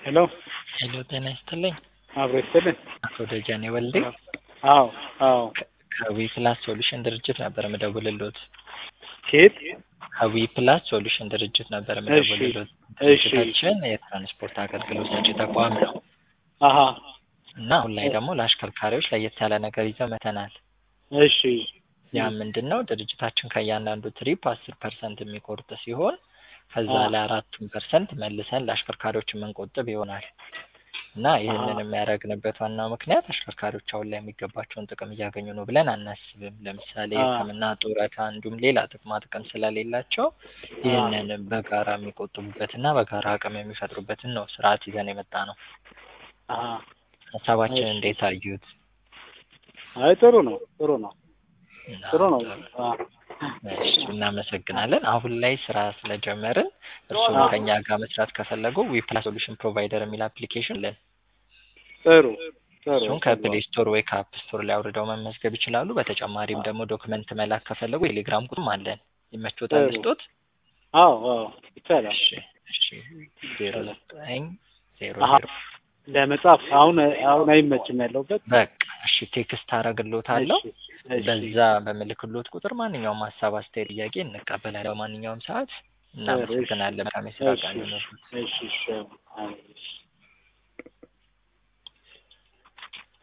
ሄሎ ሄሎ ጤና ይስጥልኝ። አብሮ ይስጥልን። አቶ ደጀኔ ወልዴ አዎ አዎ። ከዊ ፕላስ ሶሉሽን ድርጅት ነበር ምደውልሎት። ኬት ከዊ ፕላስ ሶሉሽን ድርጅት ነበር እሺ ምደውልሎት። እሺ ድርጅታችን የትራንስፖርት አገልግሎት ሰጪ ተቋም ነው አሀ እና አሁን ላይ ደግሞ ለአሽከርካሪዎች ለየት ያለ ነገር ይዘው መተናል። እሺ ያ ምንድን ነው? ድርጅታችን ከእያንዳንዱ ትሪፕ አስር ፐርሰንት የሚቆርጥ ሲሆን ከዛ አ- ላይ አራቱን ፐርሰንት መልሰን ለአሽከርካሪዎች የምንቆጥብ ይሆናል እና ይህንን የሚያደርግንበት ዋናው ምክንያት አሽከርካሪዎች አሁን ላይ የሚገባቸውን ጥቅም እያገኙ ነው ብለን አናስብም። ለምሳሌ አ- ሕክምና፣ ጡረታ እንዲሁም ሌላ ጥቅማ ጥቅም ስለሌላቸው ይህንን በጋራ የሚቆጥቡበትና በጋራ አቅም የሚፈጥሩበትን ነው ስርዓት ይዘን የመጣ ነው። አሀ ሀሳባችን እሺ። እንዴት አዩት? አይ ጥሩ ነው ጥሩ ነው እና ጥሩ ነው። አ እሺ እናመሰግናለን። አሁን ላይ ስራ ስለጀመርን እርስዎም አ ከኛ ጋር መስራት ከፈለጉ ዊፕላስ ሶሉሽን ፕሮቫይደር የሚል አፕሊኬሽን አለን። ጥሩ ጥሩ እሱን ጥሩ ከፕሌይ ስቶር ወይ ከአፕ ስቶር ላይ አውርደው መመዝገብ ይችላሉ። በተጨማሪም ደግሞ ዶክመንት መላክ ከፈለጉ ቴሌግራም ቁጥርም አለን። ይመቾታል ጥሩ ልስጦት? አዎ አዎ ይቻላል። እሺ እሺ ዜሮ ዘጠኝ ዜሮ አሀ ዜሮ ለመጻፍ አሁን አሁን አይመችም ያለሁበት። በቃ እሺ ቴክስት አረግሎታለሁ። እሺ እሺ በዛ በምልክሎት ቁጥር ማንኛውም ሀሳብ፣ አስተያየት፣ ጥያቄ እንቀበላለን በማንኛውም ሰዓት። ጥሩ እሺ እናመሰግናለን። መልካም የስራ እሺ ቀን እሺ ይሁንልዎት። እሺ እሺ አዎ፣ እሺ